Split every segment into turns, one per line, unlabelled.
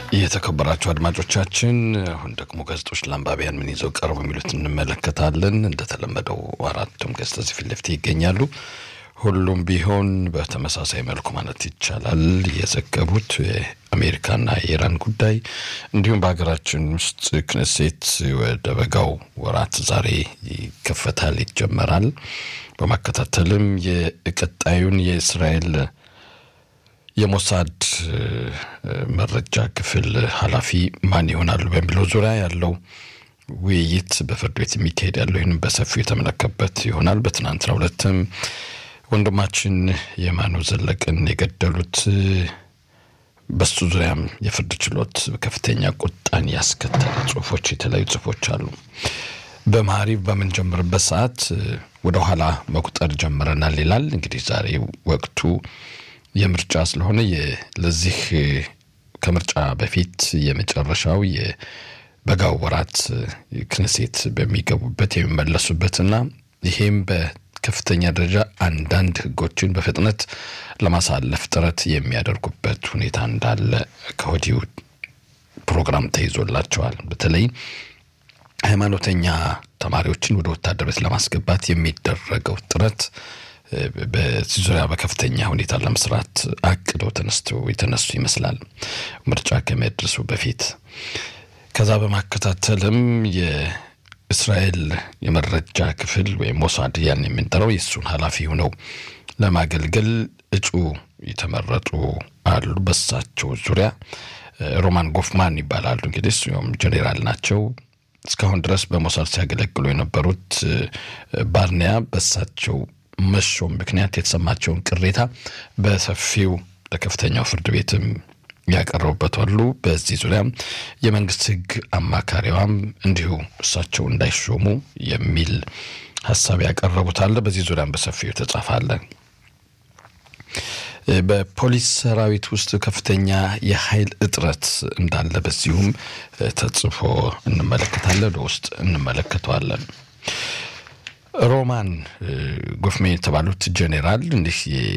የተከበራችሁ አድማጮቻችን አሁን ደግሞ ጋዜጦች ለአንባቢያን ምን ይዘው ቀርቡ የሚሉት እንመለከታለን። እንደተለመደው አራቱም ገጽ እዚህ ፊት ለፊት ይገኛሉ። ሁሉም ቢሆን በተመሳሳይ መልኩ ማለት ይቻላል የዘገቡት የአሜሪካና የኢራን ጉዳይ እንዲሁም በሀገራችን ውስጥ ክነሴት ወደ በጋው ወራት ዛሬ ይከፈታል፣ ይጀመራል። በማከታተልም የቀጣዩን የእስራኤል የሞሳድ መረጃ ክፍል ኃላፊ ማን ይሆናሉ በሚለው ዙሪያ ያለው ውይይት በፍርድ ቤት የሚካሄድ ያለው ይህንም በሰፊው የተመለከበት ይሆናል። በትናንትናው ዕለትም ወንድማችን የማኑ ዘለቅን የገደሉት በሱ ዙሪያም የፍርድ ችሎት ከፍተኛ ቁጣን ያስከተለ ጽሁፎች፣ የተለያዩ ጽሁፎች አሉ። በማሪብ በምንጀምርበት ሰዓት ወደ ኋላ መቁጠር ጀምረናል ይላል። እንግዲህ ዛሬ ወቅቱ የምርጫ ስለሆነ ለዚህ ከምርጫ በፊት የመጨረሻው የበጋው ወራት ክነሴት በሚገቡበት የሚመለሱበትና ይሄም በከፍተኛ ደረጃ አንዳንድ ሕጎችን በፍጥነት ለማሳለፍ ጥረት የሚያደርጉበት ሁኔታ እንዳለ ከወዲሁ ፕሮግራም ተይዞላቸዋል። በተለይ ሃይማኖተኛ ተማሪዎችን ወደ ወታደር ቤት ለማስገባት የሚደረገው ጥረት በዚህ ዙሪያ በከፍተኛ ሁኔታ ለመስራት አቅደው ተነስተው የተነሱ ይመስላል ምርጫ ከመድረሱ በፊት። ከዛ በማከታተልም የእስራኤል የመረጃ ክፍል ወይም ሞሳድ ያን የምንጠራው የእሱን ኃላፊ ሆነው ለማገልገል እጩ የተመረጡ አሉ። በሳቸው ዙሪያ ሮማን ጎፍማን ይባላሉ። እንግዲህ እሱም ጄኔራል ናቸው። እስካሁን ድረስ በሞሳድ ሲያገለግሉ የነበሩት ባርኒያ በሳቸው መሾም ምክንያት የተሰማቸውን ቅሬታ በሰፊው ለከፍተኛው ፍርድ ቤትም ያቀረቡበት አሉ። በዚህ ዙሪያም የመንግስት ሕግ አማካሪዋም እንዲሁ እሳቸው እንዳይሾሙ የሚል ሀሳብ ያቀረቡት አለ። በዚህ ዙሪያም በሰፊው የተጻፈ አለ። በፖሊስ ሰራዊት ውስጥ ከፍተኛ የኃይል እጥረት እንዳለ በዚሁም ተጽፎ እንመለከታለን። ወደ ውስጥ እንመለከተዋለን። ሮማን ጎፍሜ የተባሉት ጄኔራል እንዲህ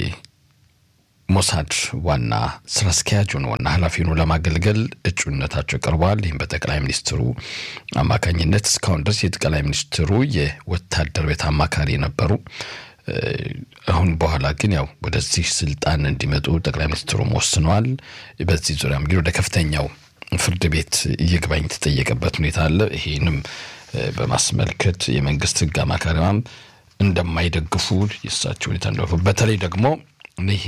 የሞሳድ ዋና ስራ አስኪያጅ ሆነ ዋና ኃላፊ ሆኖ ለማገልገል እጩነታቸው ቀርበዋል። ይህም በጠቅላይ ሚኒስትሩ አማካኝነት እስካሁን ድረስ የጠቅላይ ሚኒስትሩ የወታደር ቤት አማካሪ ነበሩ። አሁን በኋላ ግን ያው ወደዚህ ስልጣን እንዲመጡ ጠቅላይ ሚኒስትሩም ወስነዋል። በዚህ ዙሪያም እንግዲህ ወደ ከፍተኛው ፍርድ ቤት ይግባኝ የተጠየቀበት ሁኔታ አለ። ይሄንም በማስመልከት የመንግስት ህግ አማካሪዋም እንደማይደግፉ የእሳቸው ሁኔታ እንደሆነ በተለይ ደግሞ ይሄ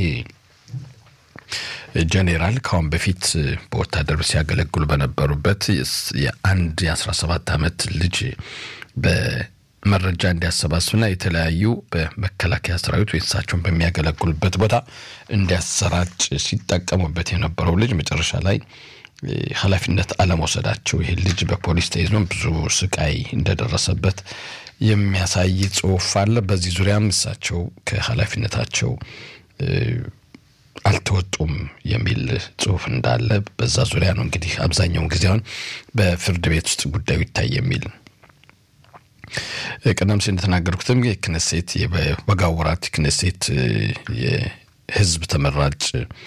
ጄኔራል ከአሁን በፊት በወታደር ሲያገለግሉ በነበሩበት የአንድ የአስራ ሰባት ዓመት ልጅ በመረጃ እንዲያሰባስብና የተለያዩ በመከላከያ ሰራዊት ወይ እሳቸውን በሚያገለግሉበት ቦታ እንዲያሰራጭ ሲጠቀሙበት የነበረው ልጅ መጨረሻ ላይ ኃላፊነት አለመውሰዳቸው ይህ ልጅ በፖሊስ ተይዞ ብዙ ስቃይ እንደደረሰበት የሚያሳይ ጽሁፍ አለ። በዚህ ዙሪያም እሳቸው ከኃላፊነታቸው አልተወጡም የሚል ጽሁፍ እንዳለ በዛ ዙሪያ ነው እንግዲህ አብዛኛውን ጊዜ አሁን በፍርድ ቤት ውስጥ ጉዳዩ ይታይ የሚል ቀደም ሲል እንደተናገርኩትም የክነሴት የበጋ ወራት ክነሴት የህዝብ ተመራጭ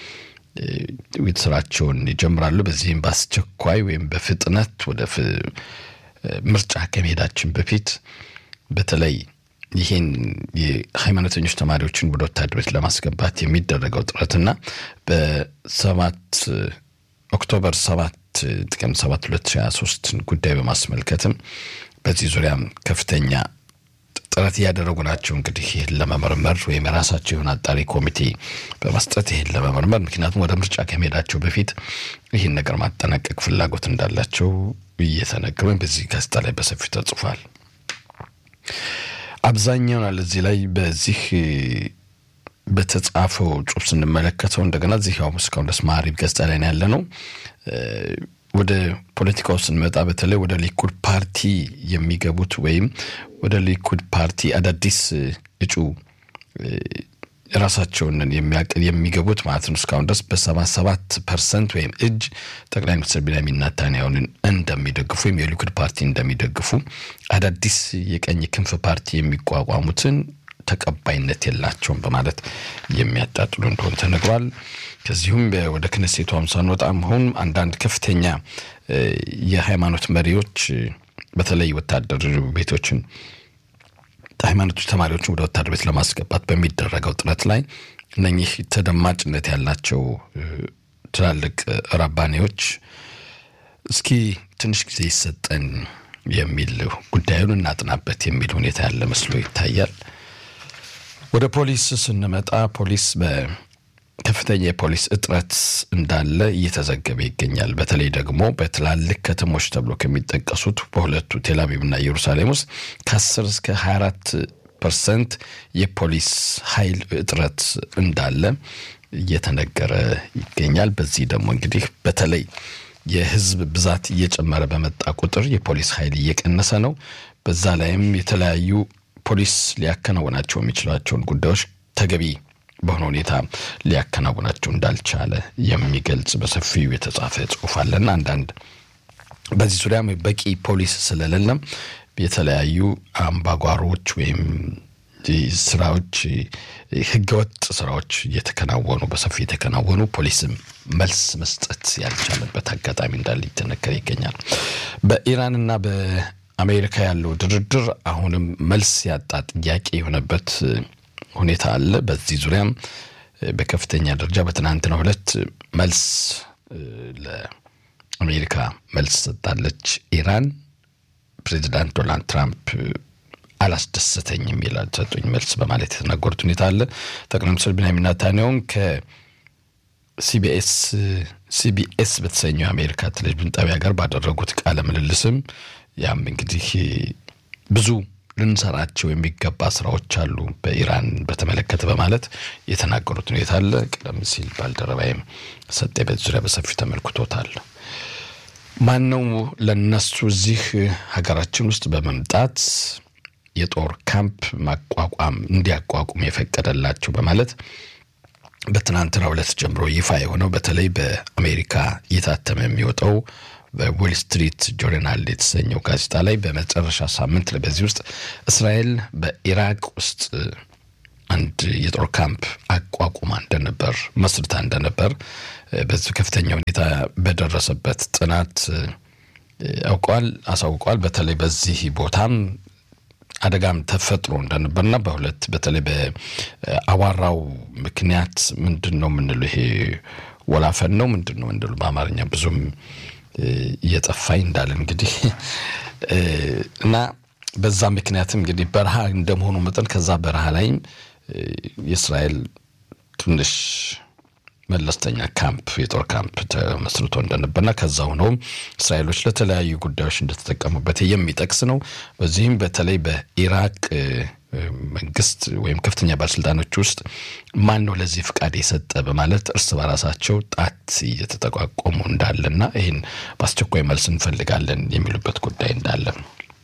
ስራቸውን ይጀምራሉ። በዚህም በአስቸኳይ ወይም በፍጥነት ወደ ምርጫ ከመሄዳችን በፊት በተለይ ይህን የሃይማኖተኞች ተማሪዎችን ወደ ወታደር ቤት ለማስገባት የሚደረገው ጥረትና በሰባት ኦክቶበር ሰባት ጥቅምት ሰባት ሁለት ሺ ሀያ ሶስትን ጉዳይ በማስመልከትም በዚህ ዙሪያም ከፍተኛ ጥረት እያደረጉ ናቸው። እንግዲህ ይህን ለመመርመር ወይም የራሳቸው የሆነ አጣሪ ኮሚቴ በመስጠት ይህን ለመመርመር ምክንያቱም ወደ ምርጫ ከመሄዳቸው በፊት ይህን ነገር ማጠናቀቅ ፍላጎት እንዳላቸው እየተነገረ ወይም በዚህ ጋዜጣ ላይ በሰፊው ተጽፏል። አብዛኛውን አለ እዚህ ላይ በዚህ በተጻፈው ጽሁፍ ስንመለከተው እንደገና እዚህ ያው እስካሁን ድረስ ማሪብ ገጽታ ላይ ያለ ነው። ወደ ፖለቲካው ስንመጣ በተለይ ወደ ሊኩድ ፓርቲ የሚገቡት ወይም ወደ ሊኩድ ፓርቲ አዳዲስ እጩ ራሳቸውን የሚገቡት ማለት ነው። እስካሁን ድረስ በሰባ ሰባት ፐርሰንት ወይም እጅ ጠቅላይ ሚኒስትር ቢንያሚን ኔታንያሁን እንደሚደግፉ ወይም የሊኩድ ፓርቲ እንደሚደግፉ አዳዲስ የቀኝ ክንፍ ፓርቲ የሚቋቋሙትን ተቀባይነት የላቸውም በማለት የሚያጣጥሉ እንደሆነ ተነግሯል። ከዚሁም ወደ ክነሴቷም ሳንወጣ መሆን አንዳንድ ከፍተኛ የሃይማኖት መሪዎች በተለይ ወታደር ቤቶችን ሃይማኖቶች ተማሪዎችን ወደ ወታደር ቤት ለማስገባት በሚደረገው ጥረት ላይ እነኚህ ተደማጭነት ያላቸው ትላልቅ ራባኔዎች እስኪ ትንሽ ጊዜ ይሰጠን የሚል ጉዳዩን እናጥናበት የሚል ሁኔታ ያለ መስሎ ይታያል። ወደ ፖሊስ ስንመጣ ፖሊስ በከፍተኛ የፖሊስ እጥረት እንዳለ እየተዘገበ ይገኛል። በተለይ ደግሞ በትላልቅ ከተሞች ተብሎ ከሚጠቀሱት በሁለቱ ቴልአቪቭና ኢየሩሳሌም ውስጥ ከ10 እስከ 24 ፐርሰንት የፖሊስ ኃይል እጥረት እንዳለ እየተነገረ ይገኛል። በዚህ ደግሞ እንግዲህ በተለይ የህዝብ ብዛት እየጨመረ በመጣ ቁጥር የፖሊስ ኃይል እየቀነሰ ነው። በዛ ላይም የተለያዩ ፖሊስ ሊያከናውናቸው የሚችሏቸውን ጉዳዮች ተገቢ በሆነ ሁኔታ ሊያከናውናቸው እንዳልቻለ የሚገልጽ በሰፊው የተጻፈ ጽሑፍ አለና አንዳንድ በዚህ ዙሪያ በቂ ፖሊስ ስለሌለም የተለያዩ አምባጓሮዎች ወይም ስራዎች ህገወጥ ስራዎች እየተከናወኑ በሰፊ የተከናወኑ ፖሊስም መልስ መስጠት ያልቻለበት አጋጣሚ እንዳለ ይተነገር ይገኛል። በኢራንና በአሜሪካ ያለው ድርድር አሁንም መልስ ያጣ ጥያቄ የሆነበት ሁኔታ አለ። በዚህ ዙሪያም በከፍተኛ ደረጃ በትናንትናው ዕለት መልስ ለአሜሪካ መልስ ሰጣለች። ኢራን ፕሬዚዳንት ዶናልድ ትራምፕ አላስደሰተኝም ይላል ሰጡኝ መልስ በማለት የተናገሩት ሁኔታ አለ። ጠቅላይ ሚኒስትር ቢንያሚን ኔታንያሁም ከሲቢኤስ ሲቢኤስ በተሰኘው የአሜሪካ ቴሌቪዥን ጣቢያ ጋር ባደረጉት ቃለ ምልልስም ያም እንግዲህ ብዙ ልንሰራቸው የሚገባ ስራዎች አሉ በኢራን በተመለከተ በማለት የተናገሩት ሁኔታ አለ። ቀደም ሲል ባልደረባይም ሰጤ በዚህ ዙሪያ በሰፊ ተመልክቶታል። ማን ነው ለነሱ እዚህ ሀገራችን ውስጥ በመምጣት የጦር ካምፕ ማቋቋም እንዲያቋቁም የፈቀደላቸው በማለት በትናንትናው ዕለት ጀምሮ ይፋ የሆነው በተለይ በአሜሪካ እየታተመ የሚወጣው በዌል ስትሪት ጆርናል የተሰኘው ጋዜጣ ላይ በመጨረሻ ሳምንት በዚህ ውስጥ እስራኤል በኢራቅ ውስጥ አንድ የጦር ካምፕ አቋቁማ እንደነበር መስርታ እንደነበር በዚህ ከፍተኛ ሁኔታ በደረሰበት ጥናት አውቀዋል አሳውቀዋል። በተለይ በዚህ ቦታም አደጋም ተፈጥሮ እንደነበርና በሁለት በተለይ በአዋራው ምክንያት ምንድን ነው የምንለው ይሄ ወላፈን ነው ምንድን ነው ምንድነው በአማርኛ ብዙም እየጠፋኝ እንዳለ እንግዲህ እና በዛ ምክንያትም እንግዲህ በረሃ እንደመሆኑ መጠን ከዛ በረሃ ላይም የእስራኤል ትንሽ መለስተኛ ካምፕ የጦር ካምፕ ተመስርቶ እንደነበርና ከዛ ሆነውም እስራኤሎች ለተለያዩ ጉዳዮች እንደተጠቀሙበት የሚጠቅስ ነው። በዚህም በተለይ በኢራቅ መንግስት ወይም ከፍተኛ ባለስልጣኖች ውስጥ ማን ነው ለዚህ ፍቃድ የሰጠ በማለት እርስ በራሳቸው ጣት እየተጠቋቆሙ እንዳለና ይህን በአስቸኳይ መልስ እንፈልጋለን የሚሉበት ጉዳይ እንዳለ ነው።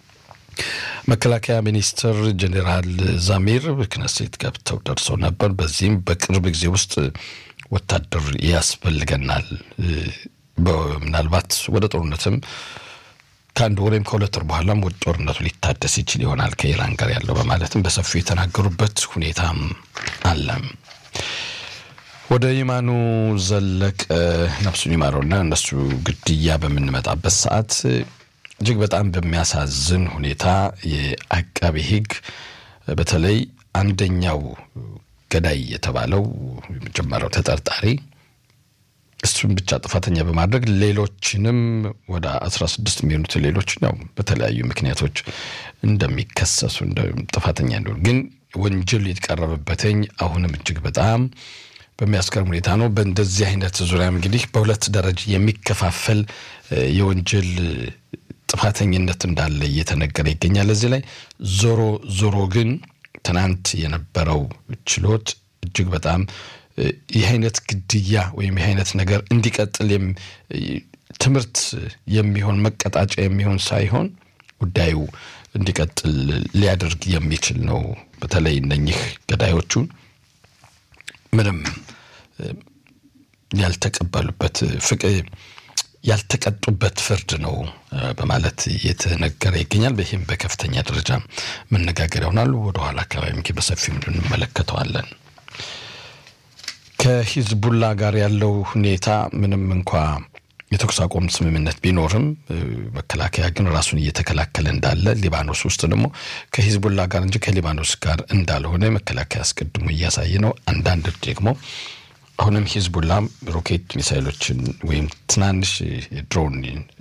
መከላከያ ሚኒስትር ጄኔራል ዛሚር ክነሴት ገብተው ደርሰው ነበር። በዚህም በቅርብ ጊዜ ውስጥ ወታደር ያስፈልገናል፣ ምናልባት ወደ ጦርነትም ከአንድ ወር ወይም ከሁለት ወር በኋላም ወደ ጦርነቱ ሊታደስ ይችል ይሆናል ከኢራን ጋር ያለው በማለትም በሰፊው የተናገሩበት ሁኔታም አለ። ወደ ይማኑ ዘለቀ ነፍሱን ይማረውና እነሱ ግድያ በምንመጣበት ሰዓት እጅግ በጣም በሚያሳዝን ሁኔታ የአቃቤ ሕግ በተለይ አንደኛው ገዳይ የተባለው የመጀመሪያው ተጠርጣሪ እሱን ብቻ ጥፋተኛ በማድረግ ሌሎችንም ወደ አስራ ስድስት የሚሆኑት ሌሎችን ያው በተለያዩ ምክንያቶች እንደሚከሰሱ ጥፋተኛ እንደሆኑ ግን ወንጀል የተቀረበበትኝ አሁንም እጅግ በጣም በሚያስገርም ሁኔታ ነው። በእንደዚህ አይነት ዙሪያም እንግዲህ በሁለት ደረጃ የሚከፋፈል የወንጀል ጥፋተኝነት እንዳለ እየተነገረ ይገኛል። እዚህ ላይ ዞሮ ዞሮ ግን ትናንት የነበረው ችሎት እጅግ በጣም ይህ አይነት ግድያ ወይም ይህ አይነት ነገር እንዲቀጥል ትምህርት የሚሆን መቀጣጫ የሚሆን ሳይሆን ጉዳዩ እንዲቀጥል ሊያደርግ የሚችል ነው። በተለይ እነኚህ ገዳዮቹን ምንም ያልተቀበሉበት ፍቅ ያልተቀጡበት ፍርድ ነው በማለት እየተነገረ ይገኛል። ይህም በከፍተኛ ደረጃ መነጋገር ይሆናሉ። ወደኋላ አካባቢ በሰፊው እንመለከተዋለን። ከሂዝቡላ ጋር ያለው ሁኔታ ምንም እንኳ የተኩስ አቁም ስምምነት ቢኖርም መከላከያ ግን ራሱን እየተከላከለ እንዳለ፣ ሊባኖስ ውስጥ ደግሞ ከሂዝቡላ ጋር እንጂ ከሊባኖስ ጋር እንዳልሆነ መከላከያ አስቀድሞ እያሳየ ነው። አንዳንድ ደግሞ አሁንም ሂዝቡላ ሮኬት ሚሳይሎችን ወይም ትናንሽ ድሮን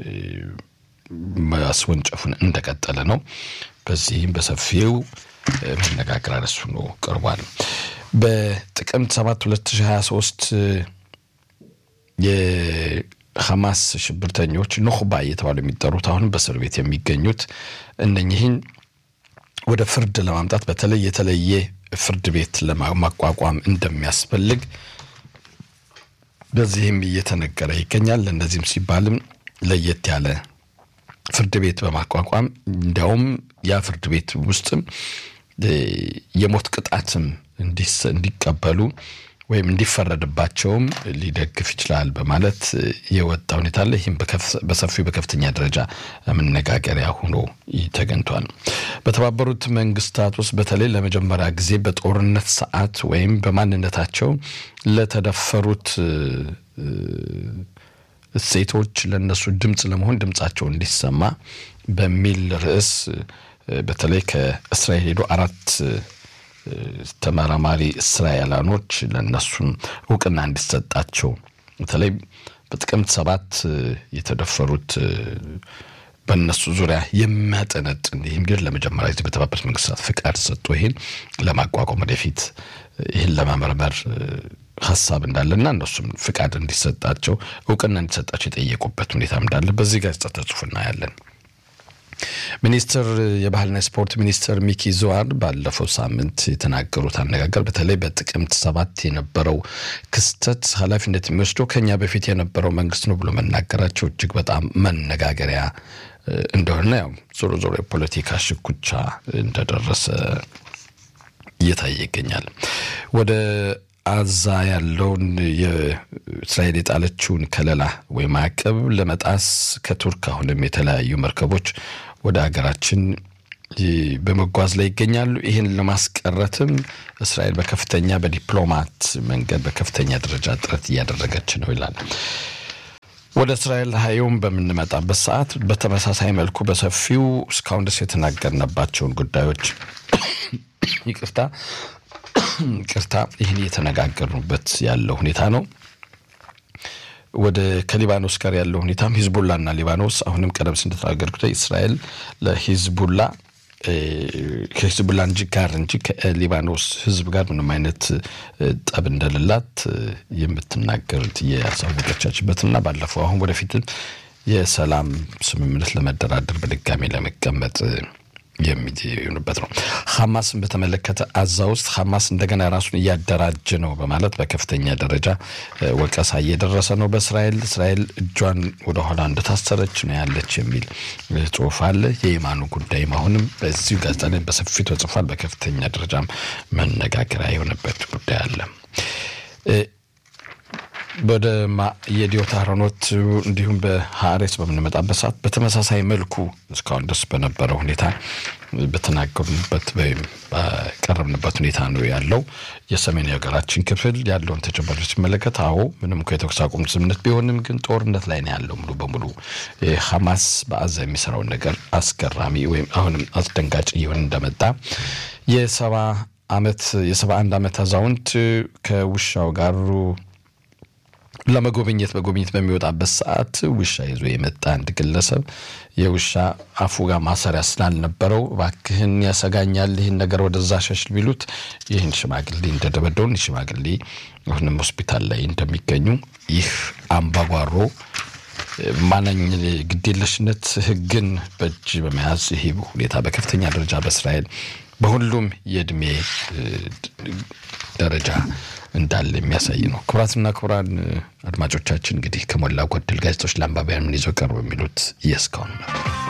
ማስወንጨፉን እንደቀጠለ ነው። በዚህም በሰፊው መነጋገር እሱ ነው ቀርቧል። በጥቅምት 7 2023 የሐማስ ሽብርተኞች ኖክባ እየተባሉ የሚጠሩት አሁንም በእስር ቤት የሚገኙት እነኚህን ወደ ፍርድ ለማምጣት በተለይ የተለየ ፍርድ ቤት ለማቋቋም እንደሚያስፈልግ በዚህም እየተነገረ ይገኛል። ለእነዚህም ሲባልም ለየት ያለ ፍርድ ቤት በማቋቋም እንዲያውም ያ ፍርድ ቤት ውስጥም የሞት ቅጣትም እንዲቀበሉ ወይም እንዲፈረድባቸውም ሊደግፍ ይችላል በማለት የወጣ ሁኔታ አለ። ይህም በሰፊው በከፍተኛ ደረጃ መነጋገሪያ ሆኖ ተገኝቷል። በተባበሩት መንግስታት ውስጥ በተለይ ለመጀመሪያ ጊዜ በጦርነት ሰዓት ወይም በማንነታቸው ለተደፈሩት ሴቶች ለእነሱ ድምፅ ለመሆን ድምፃቸው እንዲሰማ በሚል ርዕስ በተለይ ከእስራኤል ሄዶ አራት ተመራማሪ እስራኤላኖች ለእነሱም እውቅና እንዲሰጣቸው በተለይ በጥቅምት ሰባት የተደፈሩት በእነሱ ዙሪያ የሚያጠነጥን ይህም ግን ለመጀመሪያ ጊዜ በተባበሩት መንግስታት ፍቃድ ሰጥቶ ይህን ለማቋቋም ወደፊት ይህን ለመመርመር ሀሳብ እንዳለና እነሱም ፍቃድ እንዲሰጣቸው እውቅና እንዲሰጣቸው የጠየቁበት ሁኔታ እንዳለ በዚህ ጋዜጣ ተጽፎ እናያለን። ሚኒስትር የባህልና ስፖርት ሚኒስትር ሚኪ ዙዋር ባለፈው ሳምንት የተናገሩት አነጋገር በተለይ በጥቅምት ሰባት የነበረው ክስተት ኃላፊነት የሚወስደው ከኛ በፊት የነበረው መንግስት ነው ብሎ መናገራቸው እጅግ በጣም መነጋገሪያ እንደሆነ ያው ዞሮ ዞሮ የፖለቲካ ሽኩቻ እንደደረሰ እየታየ ይገኛል። ወደ አዛ ያለውን የእስራኤል የጣለችውን ከለላ ወይም ማዕቀብ ለመጣስ ከቱርክ አሁንም የተለያዩ መርከቦች ወደ ሀገራችን በመጓዝ ላይ ይገኛሉ። ይህን ለማስቀረትም እስራኤል በከፍተኛ በዲፕሎማት መንገድ በከፍተኛ ደረጃ ጥረት እያደረገች ነው ይላል። ወደ እስራኤል ሀዮም በምንመጣበት ሰዓት በተመሳሳይ መልኩ በሰፊው እስካሁን ድረስ የተናገርንባቸውን ጉዳዮች ይቅርታ ቅርታ ይህን እየተነጋገርንበት ያለው ሁኔታ ነው። ወደ ከሊባኖስ ጋር ያለው ሁኔታም ሂዝቡላና ሊባኖስ አሁንም ቀደም ሲል እንደተናገርኩት እስራኤል ለሂዝቡላ ከሂዝቡላ እንጂ ጋር እንጂ ከሊባኖስ ህዝብ ጋር ምንም አይነት ጠብ እንደሌላት የምትናገሩት ያሳወቀቻችበትና ባለፈው አሁን ወደፊት የሰላም ስምምነት ለመደራደር በድጋሚ ለመቀመጥ የሚሆንበት ነው። ሐማስን በተመለከተ አዛ ውስጥ ሐማስ እንደገና ራሱን እያደራጀ ነው በማለት በከፍተኛ ደረጃ ወቀሳ እየደረሰ ነው በእስራኤል እስራኤል እጇን ወደኋላ እንደታሰረች ነው ያለች የሚል ጽሁፍ አለ። የየማኑ ጉዳይም አሁንም በዚሁ ጋዜጣ ላይ በሰፊው ተጽፏል። በከፍተኛ ደረጃም መነጋገሪያ የሆነበት ጉዳይ አለ። ወደ የዲዮታ አሮኖት እንዲሁም በሀሬስ በምንመጣበት ሰዓት በተመሳሳይ መልኩ እስካሁን ድረስ በነበረው ሁኔታ በተናገሩበት ወይም በቀረብንበት ሁኔታ ነው ያለው። የሰሜን የሀገራችን ክፍል ያለውን ተጨባጭ ሲመለከት አዎ ምንም እኮ የተኩስ አቁም ስምምነት ቢሆንም ግን ጦርነት ላይ ነው ያለው ሙሉ በሙሉ ሐማስ በአዛ የሚሰራውን ነገር አስገራሚ ወይም አሁንም አስደንጋጭ እየሆነ እንደመጣ የሰባ ዓመት የሰባ አንድ ዓመት አዛውንት ከውሻው ጋር ለመጎብኘት በጎብኘት በሚወጣበት ሰዓት ውሻ ይዞ የመጣ አንድ ግለሰብ የውሻ አፉ ጋር ማሰሪያ ስላልነበረው እባክህን ያሰጋኛል፣ ይህን ነገር ወደዛ ሸሽ ቢሉት ይህን ሽማግሌ እንደደበደውን ሽማግሌ አሁንም ሆስፒታል ላይ እንደሚገኙ ይህ አምባጓሮ ማናኝ ግዴለሽነት ሕግን በእጅ በመያዝ ይሄ ሁኔታ በከፍተኛ ደረጃ በእስራኤል በሁሉም የእድሜ ደረጃ እንዳለ የሚያሳይ ነው። ክቡራትና ክቡራን አድማጮቻችን እንግዲህ ከሞላ ጎደል ጋዜጦች ለአንባቢያን ምን ይዞ ቀርቡ የሚሉት እየስካሁን ነው።